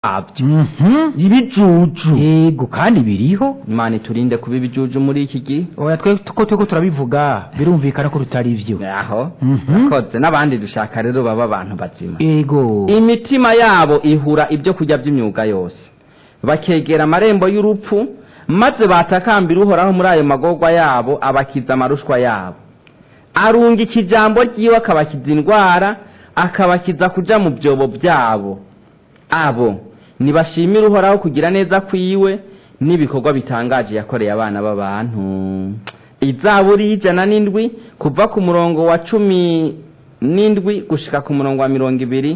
kwabyo Mhm. ibijuju yego kandi biriho imana iturinde kuba ibijuju muri iki gihe oya twe ko turiko turabivuga birumvikana ko tutari ivyo aho Mhm. koze n'abandi dushaka rero baba abantu bazima yego imitima yabo ihura ibyo kurya by'imyuga yose bakegera amarembo y'urupfu maze batakambira uhoraho muri ayo magorwa yabo abakiza amarushwa yabo arungika ijambo ry'iwe akabakiza indwara akabakiza kuja mu byobo byabo abo nibashimire uhoraho kugira neza kwiwe n'ibikorwa bitangaje yakoreye abana b'abantu izaburi y'ijana n'indwi kuva ku murongo wa cumi n'indwi gushika ku murongo wa mirongo ibiri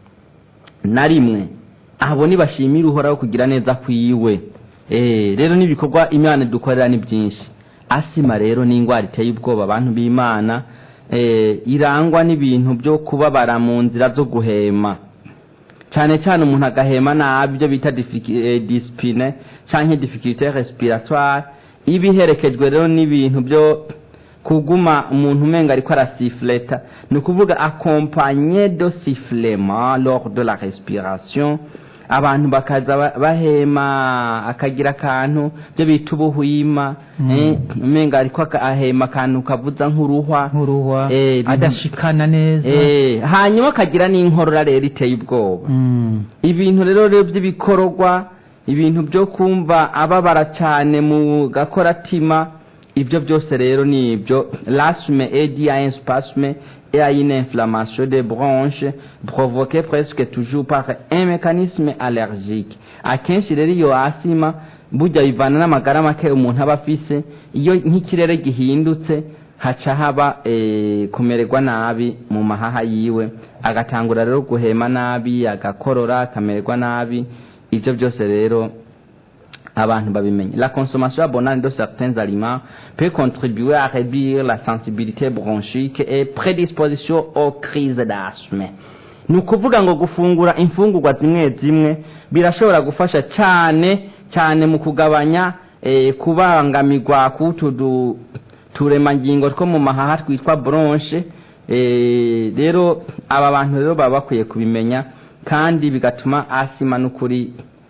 na rimwe abo nibashimire uhoraho kugira neza kwiwe eh rero n'ibikorwa imana dukorera ni byinshi asima rero ni indwara iteye ubwoba abantu b'imana eh irangwa n'ibintu byo kubabara mu nzira zo guhema cyane cyane umuntu agahema nabi ibyo bita disipine cyangwa difficulté respiratoire iba iherekejwe rero n'ibintu byo kuguma umuntu umenga ariko arasifleta ni ukuvuga accompagné de sifflement lors de la respiration abantu bakaza ba- bahema akagira akantu byo bita ubuhwima Mm. eh, umenga ariko aka- ahema akantu kavuza nk'uruhwa nk'uruhwa Eh, ibintu- adashikana neza Eh, hanyuma akagira n'inkorora rero iteye ubwoba Mm. ibintu rero rero by'ibikororwa ibintu byo kumva ababara cyane mu gakoratima ibyo byose rero ni ibyo l'asthme est dû à un spasme et à une inflammation des bronches provoquée presque toujours par un mécanisme allergique akenshi rero iyo asima burya bivana n'amagara make umuntu aba afise iyo nk'ikirere gihindutse haca haba eh, kumererwa nabi mu mahaha yiwe agatangura rero guhema nabi agakorora akamererwa nabi ibyo byose rero abantu babimenye la consommation abondante de certains aliments peut contribuer à réduire la sensibilité bronchique et prédisposition aux crises d'asthme ni ukuvuga ngo gufungura imfungurwa zimwe zimwe birashobora gufasha cyane cyane mu kugabanya eh, kubangamirwa k'utu du- turemangingo two mu mahaha twitwa bronche eh, rero aba bantu rero baba bakwiye kubimenya kandi bigatuma asima n'ukuri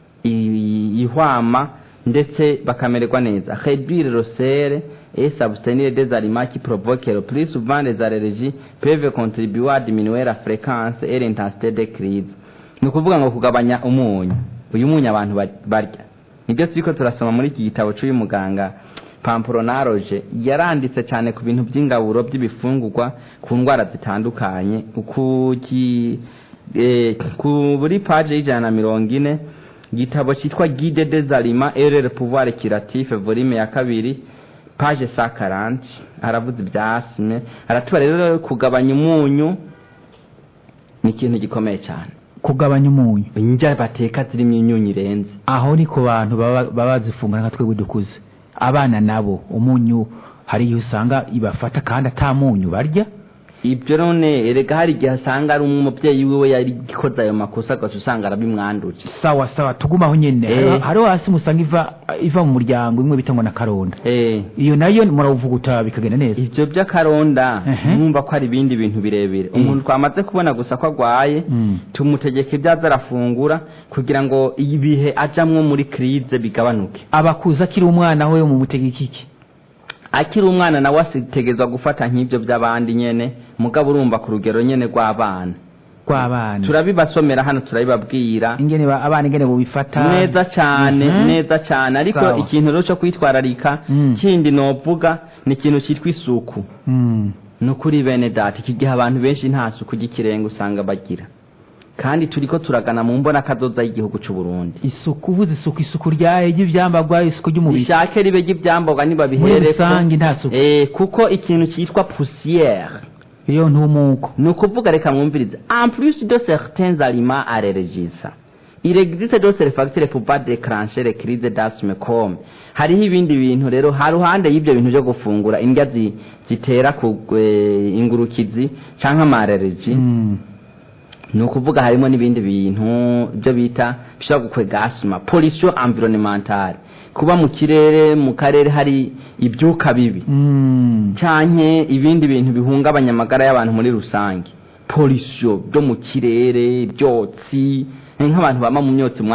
i- ihwama ndetse bakamererwa neza réduire le sel et s'abstenir des aliments qui provoquent le plus souvent les allergies peuvent contribuer à diminuer la fréquence et l'intensité des crises ni ukuvuga ngo kugabanya umunyu uyu munyu abantu ba- barya nibyo turiko turasoma muri iki gitabo cy'uyu muganga pampuronaroje yaranditse cyane ku bintu by'ingaburo by'ibifungurwa ku ndwara zitandukanye ku ki- eh, kuri paje y'ijana na mirongo ine igitabo cyitwa guide des aliments et leur pouvoir curatif volume ya kabiri page sa karanti aravuze ibya asime aratuba rero kugabanya umunyu ni ikintu gikomeye cyane kugabanya umunyu indya bateka zirimo imyunyu irenze aho ni ku bantu baba baba bazifungura nka twebwe dukuze abana nabo umunyu hari igihe usanga ibafata kandi ata munyu barya ibyo none erega hari igihe asanga ari umubyeyi wiwe yari gikoze ayo makosa agaca usanga arabimwanduje sawa sawa tugumaho nyene Eh. Hariho- hariho hasi musanga iva iva mu muryango imwe bita ngo na karonda Eh, iyo nayo muravuguta bikagenda neza ibyo by'akaronda Ehe. mwumva ko ari ibindi bintu birebire Eh. umuntu twamaze kubona gusa ko agwaye Mm. tumutegeka ibyo aza arafungura kugira ngo ibihe ajamwo muri krize bigabanuke abakuze akiri umwana we mu mutegeka iki akiri umwana nawe asitegezwa gufata nk'ibyo by'abandi nyene mugabo urumva ku rugero nyene rw'abana rw'abana turabibasomera hano turabibabwira ingene ba- abana ingene bobifata neza cyane Mhm. neza cyane ariko Sawa. ikintu rero cyo kwitwararika Mm. kindi novuga ni ikintu cyitwa isuku Mm. ni ukuri bene data iki gihe abantu benshi nta suku ry'ikirenga usanga bagira kandi turiko turagana mu mbona kazoza y'igihugu cy'u Burundi isuku uvuze isuku isuku ryaye ry'ivyambagwa isuku ry'umubiri rishake ribe ry'ibyamboga muri nibabihereko rusange nta suku eh, kuko ikintu cyitwa poussière iyo ntumuko ni ukuvuga reka mwumvirize en plus de certains aliments allergisants il existe d'autres facteurs pouvant déclencher les crises d'asthme comme hariho ibindi bintu rero ha ruhande y'ibyo bintu byo gufungura indya zi- zitera ku eh, ingurukizi canke amareregi Mm. ni ukuvuga harimo n'ibindi bintu byo bita bishobora gukwega asima pollution environnementale kuba mu kirere mu karere hari ibyuka bibi Mm. canke ibindi bintu bihungabanya amagara y'abantu muri rusange pollution byo mu kirere ibyotsi nk'abantu bama mu myotsi